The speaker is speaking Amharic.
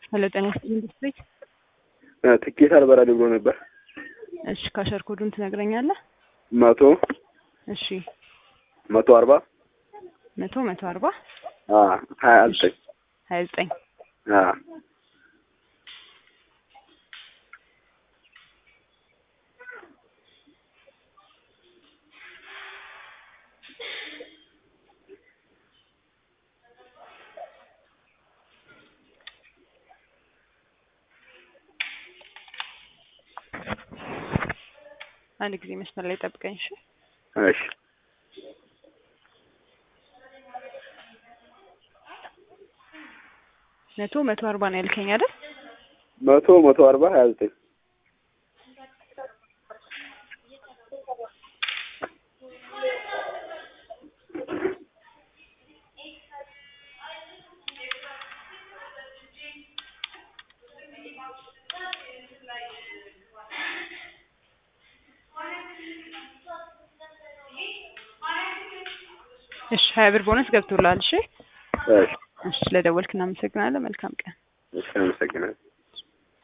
ሄሎ ጤና ይስጥልኝ ኢንዱስትሪ። ትኬት አልበራልኝ ብሎ ነበር። እሺ ካሸር ኮዱን ትነግረኛለህ? መቶ እሺ መቶ አርባ መቶ መቶ አርባ ሀያ ዘጠኝ ሀያ ዘጠኝ አንድ ጊዜ መስመር ላይ ጠብቀኝ። እሺ እሺ መቶ መቶ አርባ ነው ያልከኝ አይደል? መቶ መቶ አርባ ሀያ ዘጠኝ እሺ ሀያ ብር ቦነስ ገብቶልሃል። እሺ እሺ እሺ ስለደወልክ እናመሰግናለን። መልካም ቀን። እሺ አመሰግናለሁ።